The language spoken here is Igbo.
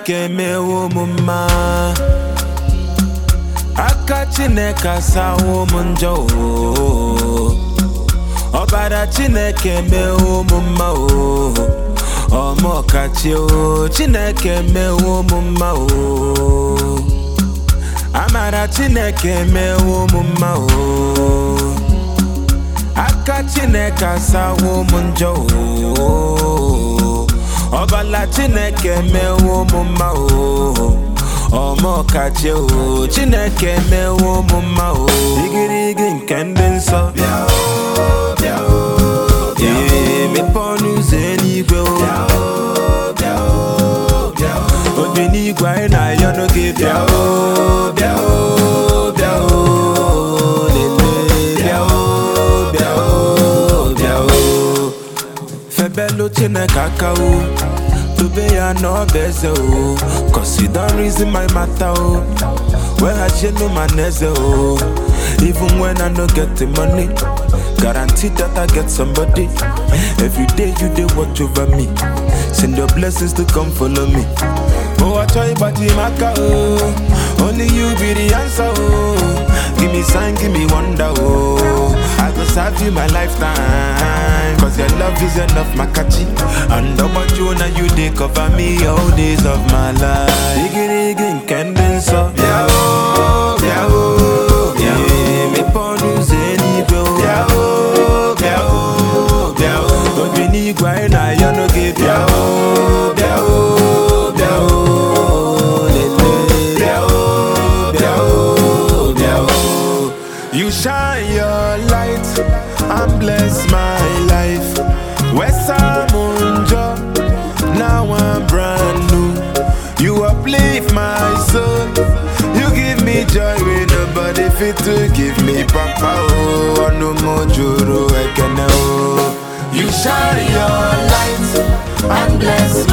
chineke mewo m mma aka chineke asawo m njọ o ọbara chineke mewo m mma o ọmọkachi o chineke mewo m mma o amara chineke mewo m mma o aka chineke asawo m njọ o ọbala chineke mewo m mma o ọmọkachi o chineke mewo m mma o igirigi nke ndị nsọ bịa o bịa o bịa o Ee, mepee ọnụ ụzọ eluigwe o bịa o bịa o bịa o obi n'igwe anyị na-ayọ n'oge bịa o bịa o bịa o lele bịa o bịa o bịa o febelu chineke aka o dobe ya n'ọba eze o cause you don reason my matter o weghachielu ma na eze o even when i no get the money guarantee that i get somebody every day you dey watch over me send your blessings to come follow me oh achọ ịgbaji m aka o only you be the answer o give me sign give me wonder o i go serve you my lifetime cause your love is enough makachi and ọgbaju na you dey cover me all days of my life igirigi nke ndị nsọ bịa o bịa o bịa o mepee ọnụ ụzọ eluigwe o bịa o bịa o bịa o obi n'igwe anyị na-ayọ n'oge bịa o bịa o bịa o lele bịa o bịa o bịa o you shine your light and bless my life wesamunjo now i'm brand new you uplift my soul you give me joy wey nobody fit to give me papa oh ọnụ m juru ekene oh you shine your light and bless